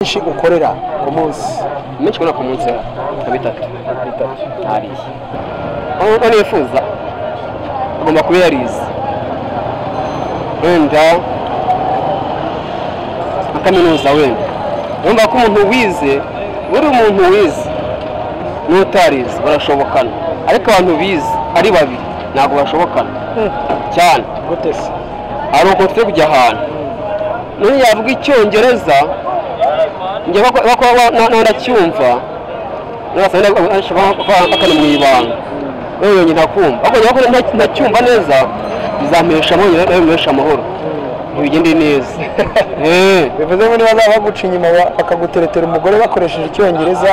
menshi ukorera ku munsi menshi kubona ku munsi nka bitatu bitatu ntariye aho nifuza agomba kuba yarize wenda nka kaminuza wenda wumva ko umuntu wize buri umuntu wize n'utarize barashobokana ariko abantu bize ari babiri ntabwo bashobokana cyane gute se hari ukuntu turi kujya ahantu n'uyu yavuga icyongereza njye naracyumva ngasanga akana mu ibanga wewe wenyine akumva ariko njye ntacyumva neza bizampesha amahoro nawe bimpesha amahoro ntibigende neza eee bivuze ngo niba bazaba baguca inyuma ba- bakaguteretera umugore bakoresheje icyongereza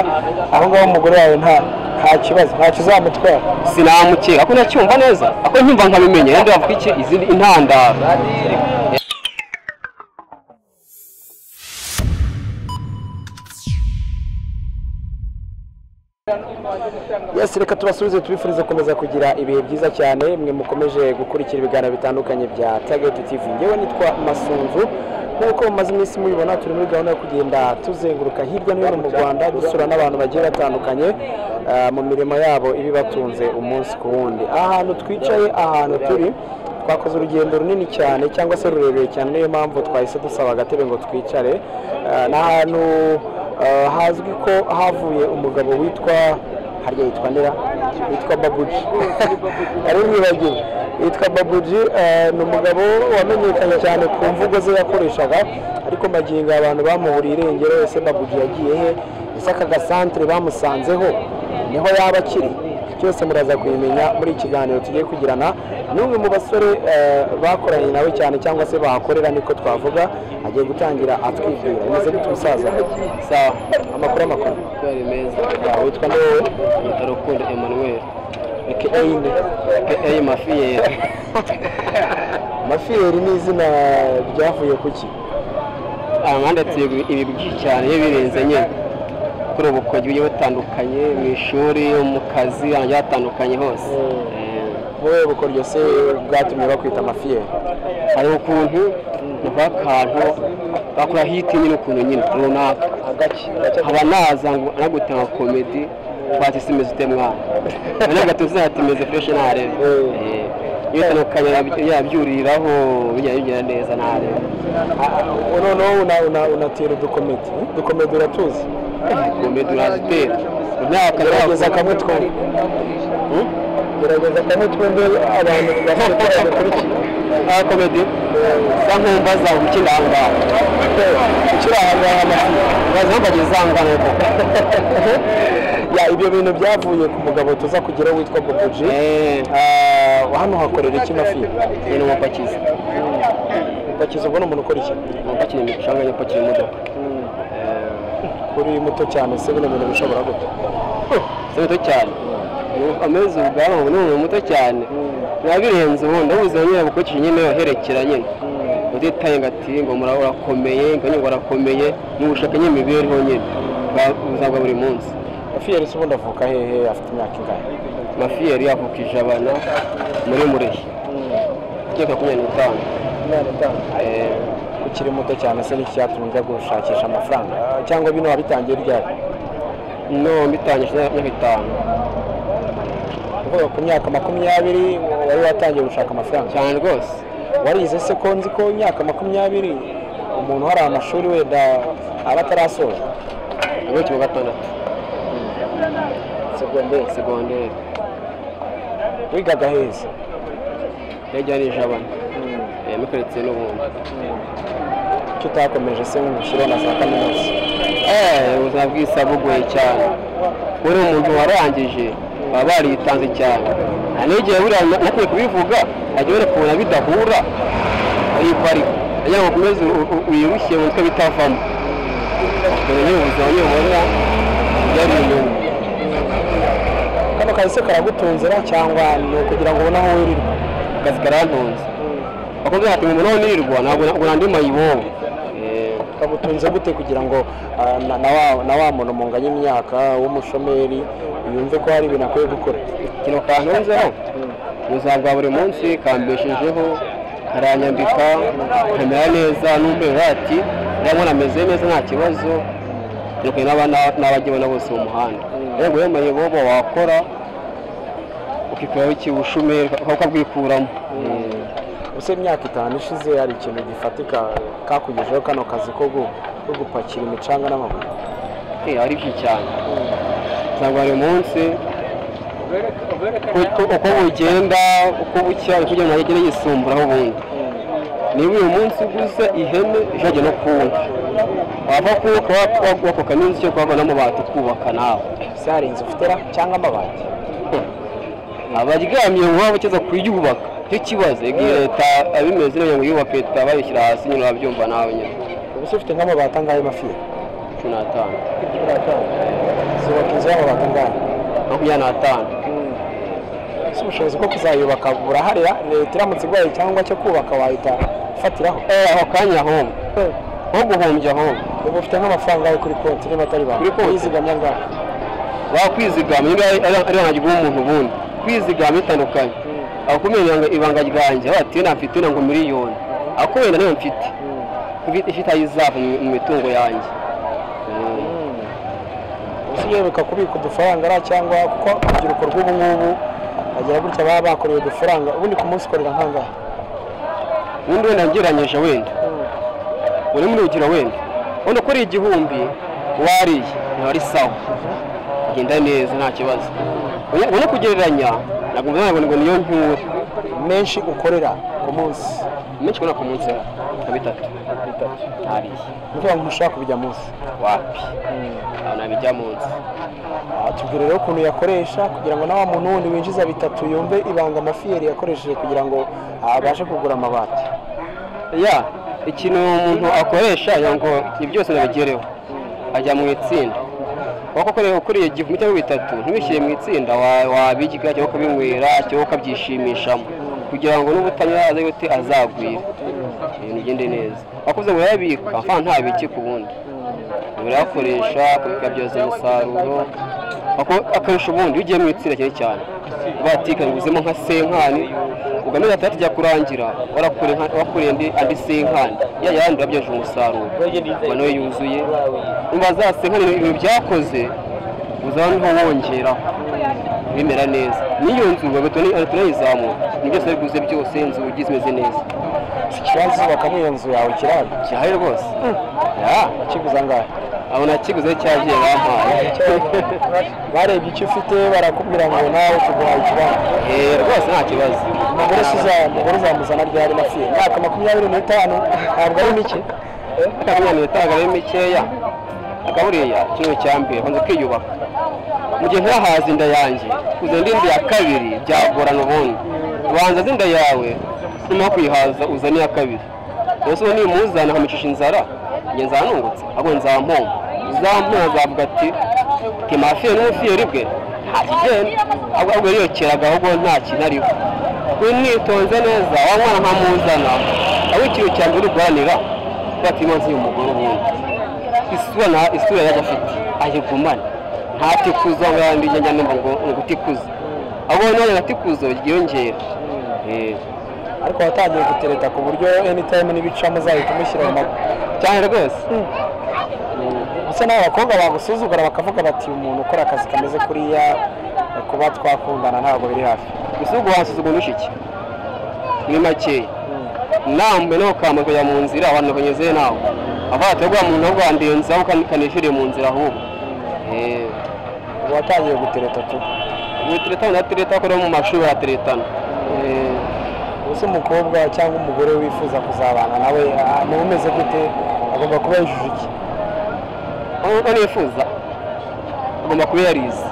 aho ngaho umugore wawe nta nta kibazo ntacyo uzamutwara sinamukeka ariko ntacyumva neza ako nkumva nkabimenya yenda bavuga iki izindi intandaro yesi reka tubasubize tubifurize gukomeza kugira ibihe byiza cyane mwe mukomeje gukurikira ibiganiro bitandukanye bya tageti tivi ngewe nitwa masunzu nk'uko mumaze iminsi mubibona turi muri gahunda yo kugenda tuzenguruka hirya no hino mu rwanda dusura n'abantu bagiye batandukanye ah, mu mirimo yabo ibibatunze umunsi ku wundi ahantu twicaye ahantu turi twakoze urugendo runini cyane cyangwa se rurerure cyane niyo mpamvu twahise dusaba agatebe ngo twicare Ah, ni ahantu ah, hazwi ko havuye umugabo witwa harya yitwa ndera yitwa babuji ari mwibagiwe yitwa babuji eh, ni umugabo wamenyekanye cyane ku mvugo ze yakoreshaga ariko magingo aya abantu bamuhuriye irengero ese babuji yagiye he ese aka gasantere bamusanzeho niho yaba akiri byose muraza kubimenya muri iki kiganiro tugiye kugirana n'umwe mu basore eh, bakoranye nawe cyane cyangwa se bahakorera niko twavuga agiye gutangira atwibwira bimeze gute umusaza sawa amakuru amakuru kubera meza witwa nde wowe yitwa rukundo emmanuel aka ine eyi mafiyeri mafiyeri ni izina ryavuye ku ki abandi ati ibi byinshi cyane iyo birenze nyine kuri ubu bukonje bugiye butandukanye mu ishuri mu kazi ahantu hagiye hatandukanye hose Eh, wowe bukoryo se bwatumye bakwita mafiyeri hari ukuntu bakora akantu bakora hiti nyine ukuntu nyine runaka agake nkaba naza ngo nagutanga komedi twati se imeze ute mwana noneho agatuza ati imeze fureshi ntarebe Mm. Eh, iyo itandukanye yab- yabyuriraho bijya bigenda neza ntarebe noneho una- una- unatera udukomedi udukomedi uratuzi komedi urazitera imyaka gerageza kamwe twumve gerageza kamwe twumve abantu bafite bakurikiye Ah, komedi za nkumba za ukiri aho ngaho ukiri aho ngaho baza bagiye za ngano Ya, ibyo bintu byavuye ku mugabo tuza kugira witwa boboji eee Ah, hano hakorera iki mafiyeri ni umupakizi upakiza ubwo ni umuntu ukora iki umupakira imicanga yupakira imodoka Eh, kuri muto cyane se bino bintu bishobora gute si muto cyane amezi ubwabo ubu ni umuntu muto cyane nabirenze ubundi ubuze nyine bukurikije nyine waherekera nyine utitaye ngo ati ngo mura- urakomeye ngo nyine ngo urakomeye mubushake nyine imibereho nyine bwa- ubuzima bwa buri munsi mafiyeri se ubundi avuka hehe afite imyaka ingahe mafiyeri yavuka ijabana muri murehe igiye makumyabiri n'itanu Eh, ukiri muto cyane se n'iki cyatumye ujya gushakisha amafaranga cyangwa bino wabitangiye ryari no mbitangije imyaka itanu uvuga ku myaka makumyabiri wari watangiye gushaka amafaranga cyane rwose warize se ko nzi ko imyaka makumyabiri umuntu hari amashuri wenda aba atarasoza agakira kimwe gatandatu segonderi segonderi wigaga heza yajyana ijabana yamukoretse n'ubundi icyo utakomeje se nk'umushyiraho na za kaminuza Eh, ubuzima bw'isi bugoye cyane kuri umuntu warangije baba baritanze cyane nta n'igihe buriya na- natwe kubivuga ajya ubona kubona bidahura ariko ariko kugira ngo ukomeze u- u- wirushye mu mutwe bitavamo dore nyine ubuzima nyine ubona byari inyungu kano kazi se karagutunzira cyangwa ni ukugira ngo ubone aho wirirwa akazi karantunze bakunze ati ngo umuntu nirirwa ntabwo na- ngo nandi mayibobo kagutunze gute kugira ngo ah, na- na wa- na wa muntu munganya imyaka w'umushomeri yumve ko hari ibintu akwiye gukora ikintu kantunzeho mu buzima bwa buri munsi kambeshejeho karanyambika nkamera neza n'umwe ati ndabona ameze neza nta kibazo turi n'abajya ubona bose mu muhanda rero rero mayibobo wakora ukikuraho ikibushumeri ukabwikuramo ubuse imyaka itanu ishize hari ikintu gifatika kakugejeho kano kazi ko gu- ko gupakira imicanga n'amabuye Eh, ari byinshi cyane usanga buri munsi uko uko bugenda uko bucya uko ujya mu majyaruguru yisumbura aho ubundi niba uyu munsi uguze ihene ijage no kuwundi wava kuwuka wakubaka n'inzu yo kubaka n'amabati ukubaka nawe se hari inzu ufitera cyangwa amabati abaryamye ngo waba ukiza kuyubaka cyo kibazo igihe leta abimeze neza ngo yubake leta bayishyira hasi nyine urabyumva nawe nyine ubuse ufite nk'amabati angahe mafiya cumi n'atanu zubaka inzu y'amabati angahe makumyabiri n'atanu ese ubushobozi bwo kuzayubaka buraharira leta iramutse igwaye cyangwa cyo kubaka wahita ufatiraho Eh, aho kanya aho nko guhombya aho ubu ufite nk'amafaranga yawe kuri konti niba atari banki Kuri konti? yizigamye angahe bakwizigama niba ari ari ibanga ry'umuntu ubundi kwizigama bitandukanye akumenya ngo ibanga ryanjye bati na mfite na ngo miliyoni ako wenda niyo mfite Mfite- ifite aho izava mu mu mitungo yanjye Mm. ubuse uyeruka kubika udufaranga ariya cyangwa kuko urubyiruko rw'ubu ngubu bagira gutya baba bakoreye udufaranga ubundi ku munsi ukorera nk'angahe ubundi wenda ngereranyije wenda uri muri urugero wenda wenda ukora igihumbi wariye ntiwari sawa agenda neza nta kibazo ubona kugereranya ntabwo mbona ngo niyo ntura menshi ukorera ku munsi menshi ubona ku munsi nka bitatu ntariye kugira ngo ntushobora kubijya munsi wapi aho nabijya munsi Aha tubwire rero ukuntu yakoresha kugira ngo na wa muntu wundi winjiza bitatu yumve ibanga amafiyeri yakoresheje kugira ngo abashe kugura amabati ya ikintu umuntu akoresha agira ngo ibi byose nabigereho ajya mu itsinda waba ukuriye ukuriye igihumbi cyangwa bitatu ntubishyire mu itsinda wa- wabirya cyangwa ukabinywera cyangwa ukabyishimishamo kugira ngo n'ubutanyura aze gute azagwira ibintu bigende neza wakuze ngo yabika nta ntabiki ku bundi urayakoresha ukabyaza umusaruro ako- akarusha ubundi iyo ugiye mu itsinda cyane cyane batika nguzemo nka senkani ugamije atajya kurangira warakoreye nka- warakoreye andi- andi senkani ya yandi urabyaje umusaruro ngo nawe yuzuye umva za senkani ibintu byakoze uzaba niho wongera bimera neza n'iyo nzu bagahita tunayizamura ni byose biguze byose inzugi zimeze neza ikibazo ubakamo iyo nzu yawe kirari gihari rwose Ya, akiguze angahe abo nakiguze cyagiye bampaye barebye icyo ufite barakubwira ngo nawe tuguhaye ikibanza Eh, rwose nta kibazo umugore se uza- umugore uzamuzana ryari mafiye imyaka makumyabiri n'itanu ntabwo ari mike akamwana yatanga ari mikeya akaburiya kimwe cya mbere banza ukiyubaka mu gihe ntahaze inda yanjye kuza indi nda ya kabiri byagorana ubundi banza azi inda yawe nyuma yo kuyihaza uzane iya kabiri rwose uwo nimuzana nkamucisha inzara njye nzanungutse ahubwo nzampomba uzampomba azavuga ati timafiye n'umufiyeri bwe nta kigenda ahubwo yiyokeraga ahubwo nta kintu ariho wimwitonze neza wa mwana nkamuzana aho ikintu cya mbere urwanira batimo nzi uyu mugore ubundi isura na isura yari afite ayigumane ntatikuza ngo yandi njya numva ngo ni ugutikuza ahubwo nanjye ngatikuza ryiyongera Eh, ariko watangiye gutereta ku buryo anytime n'ibicamo uzahita umushyira mu maguru cyane rwose gusa nawe abakobwa bagusuzugura bakavuga bati umuntu ukora akazi kameze kuriya kuba twakundana ntabwo biri hafi gusa ubwo wasuzugura ushiki ni makeya namwe no kama kujya mu nzira abantu banyeze nawe avuga ati rwa muntu rwandenza ukanishyuriye mu nzira ahubwo Eh, ubu watangiye gutereta tu ubu turetana na tureta akora mu mashuri arateretana Eh, ubuse umukobwa cyangwa umugore wifuza kuzabana nawe ah, niba umeze gute agomba kuba yujuje iki uko nifuza agomba kuba yarize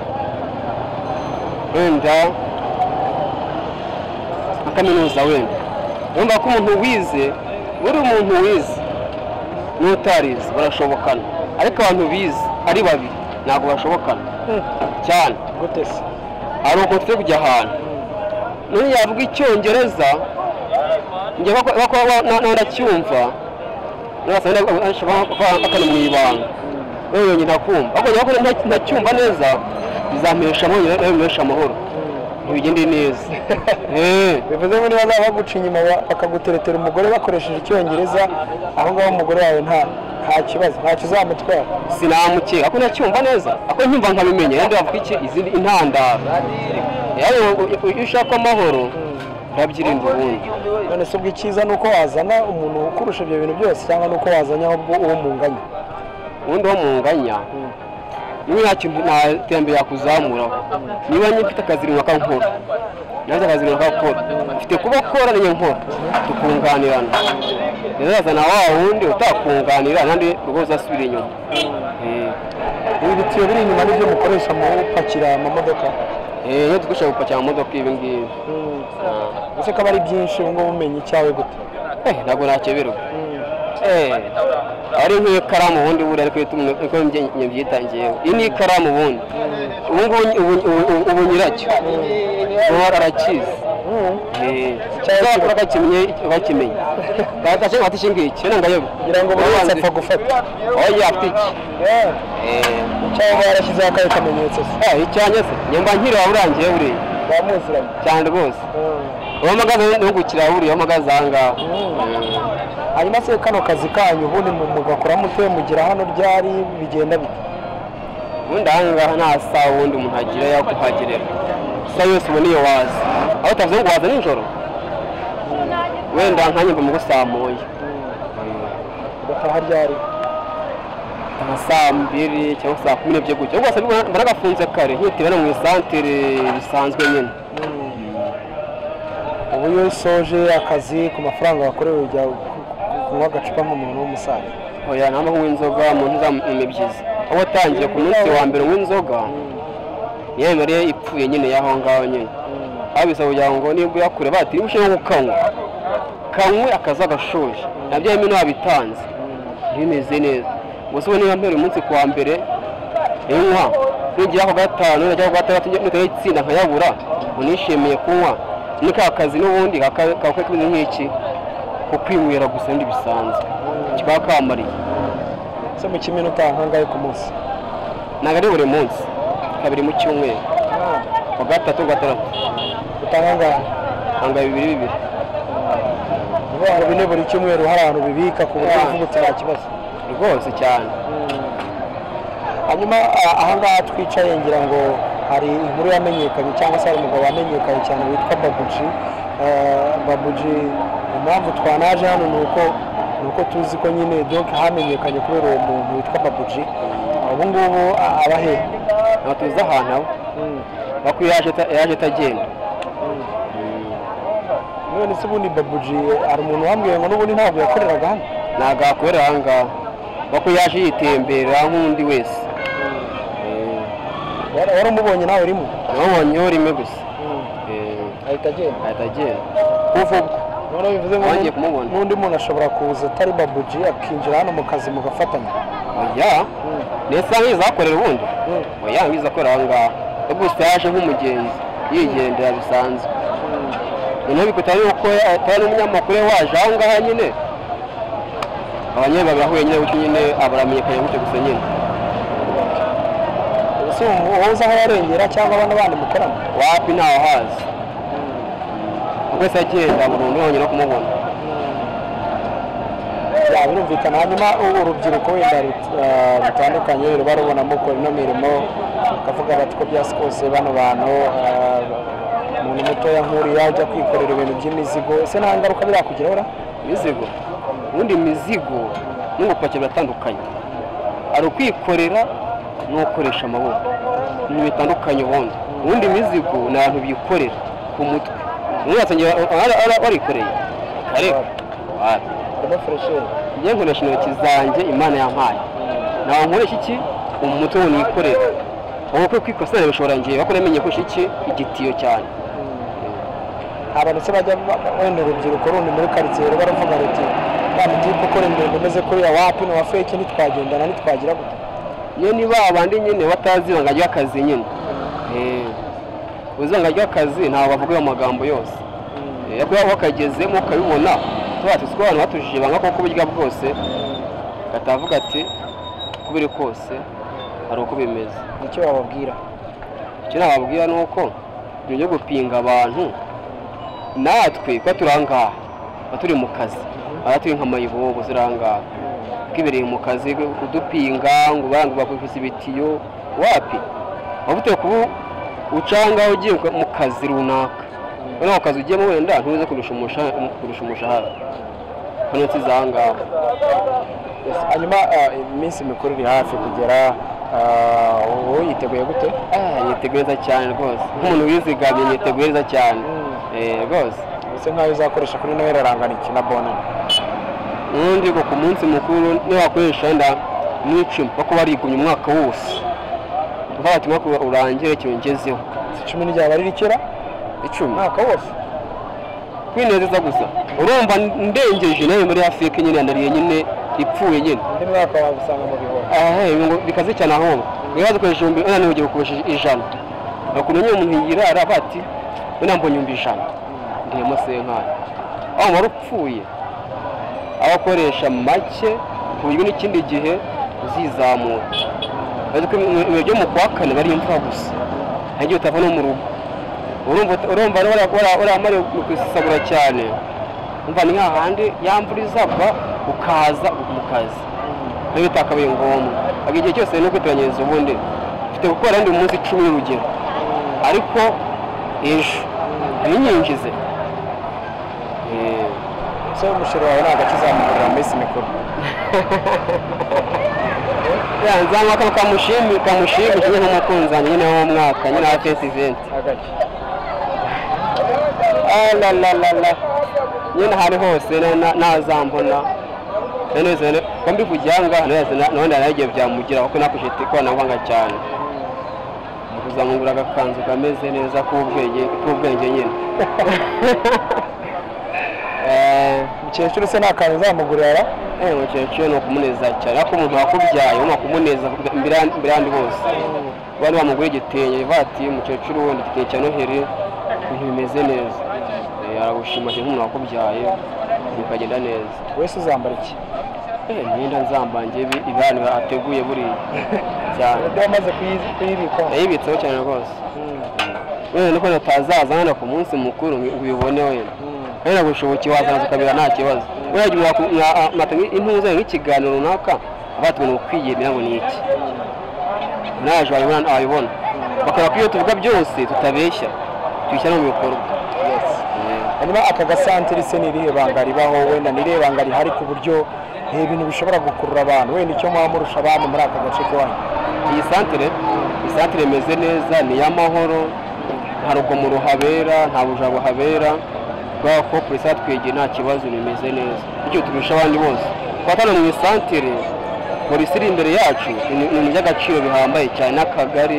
wenda nka kaminuza wenda urumva ko umuntu wize buri umuntu wize n'utarize barashobokana ariko abantu bize ari babiri ntabwo bashobokana cyane gute se hari umuntu uri kujya ahantu n'uyu yavuga icyongereza njye bako- bako- ba- na- na- ndacyumva bakana mu ibanga wewe yonyine akumva ariko njye bako- nta- ntacyumva neza bizampesha amahoro bizampesha amahoro ntibigende neza Eh. bivuze ngo niba bazaba baguca inyuma ba- bakaguteretera umugore bakoresheje icyongereza aho ngaho umugore wawe nta nta kibazo ntacyo uzamutwara sinamukeka ko nacyumva neza ako nkumva nkabimenya yandi bavuga iki izindi intandaro rero iyo ushaka amahoro urabyirinda ubundi none se ubwo icyiza ni uko wazana umuntu ukurusha ibyo bintu byose cyangwa ni uko wazanye ahubwo uwo munganya ubundi uwo munganya niba nta kintu nta terambere yakuzamuraho niba nyine mfite akazi runaka nkora nawe akazi runaka akora mfite kuba akora niyo nkora tukunganirana rero azana wa wundi utakunganira nandi rugo uzasubira inyuma Eh. ibi bitiyo biri inyuma n'ibyo mukoresha mu gupakira amamodoka Eh, iyo dukoresha gupakira amamodoka ibi ngibi Ah. ese ko aba ari byinshi ubu ngubu umenya icyawe gute Eh, ntabwo nakeberwa Eh, ari nk'ikaramu ubundi buriya ariko iyo uko mbyitangiyeho iyi ni ikaramu ubundi ubu ngubu ubu- ubu- ubu nyiracyo ubu arakizi Mm. Eh, cyangwa bakora bakimenye bakimenye batashe batishye ngiki nanga yo kugira ngo buri wese apfa gufata oya afite iki Yeah. eh cyangwa yarashyizeho akari kamenyetso se ah icyanya se nyamba nkiri waburangiye buri bamuziranye cyane rwose uwo magaza ntugukira buri uwo magaza aha ngaha Eh, hanyuma se kano kazi kanyu ubundi mu- mugakora mute mugira hano ryari bigenda bite ubundi aha ngaha nta saha ubundi umuntu agira yo kuhagerera isaha yose uba niyo waza aho utavuze ngo waza nijoro wenda nkanjye mba mu gusamuye ugataha ryari nka saa mbiri cyangwa saa kumi n'ebyiri gutyo rwose mbona mbona gafunze kare nkihitira no mu isantere bisanzwe nyine ubu iyo usoje akazi ku mafaranga wakorewe ujya ku- ku- kunywa agacupa nk'umuntu w'umusaza oya ntabwo kunywa inzoga mu nzu mibyizi aho watangiye ku munsi wa mbere unywa inzoga niyo mariye ipfuye nyine y'aho ngaho nyine aho bisaba kugira ngo niba uyakure batiri ushobora gukanywa kanywe akaza agashoje nabyo harimo n'uwabitanze bimeze neza gusa ubu niba mbere umunsi ku wa mbere inywa nugira ku gatanu nujya ku gatandatu nutaye itsinda nkayabura unishimiye kunywa ni ka kazi n'ubundi kakaba kameze nk'iki ko kwinywera gusa ndi bisanzwe kikaba kamariye se mu kimwe n'utaha ahangahe ku munsi ntabwo ari buri munsi kabiri mu cyumweru ku gatatu gatandatu utaha ahangahe hanga bibiri bibiri ibihumbi bine buri cyumweru hari ahantu bibika ku buryo uvubutse nta kibazo rwose cyane hanyuma a- ahangaha twicaye ngira ngo hari inkuru yamenyekanye cyangwa se hari umugabo wamenyekanye cyane witwa babuji Eh, babuji impamvu twanaje hano ni uko ni uko tuzi ko nyine donke hamenyekanye kubera uwo muntu witwa babuji ubu ngubu a- aba he ntabwo tuzi ahantu aba bako iyo yaje ata- yaje atagenda none se ubundi babuji hari umuntu wambwiye ngo n'ubundi ntabwo yakoreraga hano ntabwo yakorera aha ngaha bako yaje yitembera nk'undi wese Eh, Wari- wari umubonye nawe urimo namubonyeho rimwe gusa Eh, ahita agenda ahita agenda kuva ubwo noneho bivuze ngo Abangiye kumubona. n'undi muntu ashobora kuza atari babuji akinjira hano mu kazi mugafatanya oya ndetse nk'izo zakorera ubundi Mm. oya nk'izo akorera aha ngaha we gusa yaje nk'umugenzi yigendera bisanzwe noneho bikuta yuko atari n'umunyamakuru we waje aho ngaho nyine abanyeri babiri ahuye nyine gutyo nyine abaramenyekanye gutyo gusa nyine ese ubu wowe uzi aho yarengera cyangwa abana bandi mukorana wapi ntawe hazi wese agenda burundu yongera kumubona ya birumvikana hanyuma ubu urubyiruko wenda rut- ah, rutandukanye ruba rubonamo ko ino mirimo bakavuga bati ko byasi kose bano bantu ah, umuntu mutoya nk'uriya ajya kwikorera ibintu by'imizigo ese nta ngaruka birakugiraho ra imizigo ubundi imizigo n'ubupakira biratandukanye hari ukwikorera n'ukoresha amaboko ibintu bitandukanye ubundi ubundi imizigo ni abantu bikorera ku mutwe umuntu yasangira warikoreye ariko wapi ndimo furesheri njye nkoresha intoki zanjye imana yampaye ntabwo nkoresha iki umutwe ngo nikorere ubu kwe kwikosora bishobora ngiye bakora amenye kurusha iki igitiyo cyane abantu se bajya ba- ba- wenda urubyiruko rundi muri karitsiye ruba ruvuga ruti kandi tipe ukora imirimo imeze kuriya wapi ni uwa feke ntitwagendana ntitwagira gute iyo ni ba bandi nyine batazi ibanga ry'akazi nyine Eh, uzi ibanga ry'akazi ntabwo bavuga ayo magambo yose Eh, ariko iyo wakagezemo ukabibona tubatse ko abantu batujije ibanga kuko burya bwose batavuga ati uko biri kose hari uko bimeze nicyo bababwira icyo nababwira ni uko ibyo gupinga abantu natwe kuba turi aha ngaha tuba turi mu kazi aha turi nk'amayibobo ziri aha ngaha twibereye mu kazi kudupinga ngo bangu bakubise ibitiyo wapi waba uteye kuba ucanga ugiye mu kazi runaka noneho mu kazi ugiyemo wenda ntuze kurusha umusha- kurusha umushahara hano nsi z'aha ngaha Yes, hanyuma ah, iminsi mikuru iri hafi kugera ah, wowe yiteguye gute Ah, niteguye neza cyane rwose nk'umuntu wizigamye niteguye neza cyane Eh, rwose bisa nkaho uzakoresha kuri noheli arangana iki na bona ubundi ngo ku munsi mukuru niwakoresha wenda n'icumi kuko barigumye umwaka wose uvuga ati umwaka urangire cyongezeho cumi n'iryaba ari rikera icumi umwaka wose kwinezeza gusa urumva ndengeje nawe muri afurika nyine yanariye nyine ipfuye nyine undi mwaka wagusanga mu bihumbi aha ngo bikaze cyane ahubwo rero dukoresha ibihumbi wenda ntiwugire gukoresha ijana ukuntu nyine umuntu yirara avuga ati wenda mbonye ibihumbi ijana ndihemo senkani aho wari upfuye aho akoresha make ku buryo n'ikindi gihe uzizamura Uretse ko ibihe ibihe byo mu kwa kane bari imvura gusa nta gihe utava no mu rugo urumva urumva wara- wara- waramariye kwisabura cyane umva ni nk'ahandi yamvura izava ukaza mu kazi nayo bitakabaye ngombwa ahubwo igihe cyose no kwiteganyiriza ubundi mfite gukora ndi munsi icumi urugero ariko ejo ntinyinjize Eh, so umushoro wawe ntabwo akizamugurira mu minsi mikuru ya nzanywa kano kamushimi kamushimishije nyine nk'umukunzi wanjye nyine wo mu mwaka nyine wa fesi iventi hagati aralalala nyine ahantu hose na- na- nazambona nanezere ko mbivugira aha ngaha nanone na- nawe ndanagiye byamugeraho kuko nakoresheje ikoranabuhanga cyane kuzamugura agakanzu kameze neza k'ubwenge k'ubwenge nyine Eh, umukecuru se nta kantu uzamugurira eh, umukecuru ni ukumuneza cyane ariko umuntu wakubyaye ni ukumunezaza imbere ya- imbere y'abandi bose bari bamugura igitenge bivuga ati umukecuru wenda igitenge cya noheli ibintu bimeze neza Eh, aragushima cyane nk'umuntu wakubyaye bikagenda neza wese uzambara iki Eh, imyenda nzambara njye ibi- ibihano ateguye buriya cyane undi wamaze kuyi- kuyibikaho yayibitseho cyane rwose Mm, wenda nuko utazaza wenda ku munsi mukuru ngo ubibone wenda mm, wenda gushobokiye wazaza ukabira nta kibazo wenda igihe waku- mwa- a- mwatanga intuza nk'ikiganiro runaka abatwe ni ukwiyemera ngo ni iki naje wabibona wabibona bakora ko iyo tuvuga byose tutabeshya tubishyira no mu bikorwa yes. hanyuma aka gasantiri se ni irihe banga ribaho wenda ni irihe banga rihari ku buryo ni ibintu bishobora gukurura abantu wenda icyo mwaba murusha abandi muri aka gace k'iwanyu iyi santere iyi santere imeze neza ni iy'amahoro nta rugomo ruhabera nta bujura buhabera kubera ko polisi yatwegeye nta kibazo bimeze neza bityo turusha abandi bose kuba hano mu isantere polisi iri imbere yacu ni ibintu by'agaciro bihambaye cyane n'akagari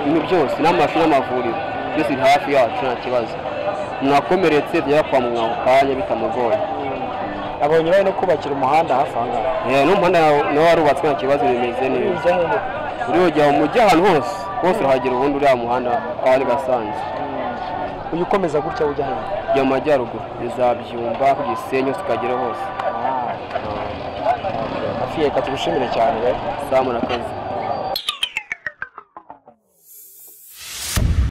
ibintu byose n'amashuri n'amavuriro byose biri hafi yacu nta kibazo mwakomeretse tujya kwa muganga ako kanya bitamugoye abonye bari no kubakira umuhanda hafi aha ngaha Eh, n'umuhanda nawe warubatswe nta kibazo bimeze neza Ujya he? uriyogera mu mujyi ahantu hose hose urahagera ubundi uriya muhanda wari gasanze uyu ukomeza gutya ujya hejuru ujya mu majyaruguru bizabyumba ku gisenyi hose ukagera hose hafi reka tugushimire cyane we saa murakoze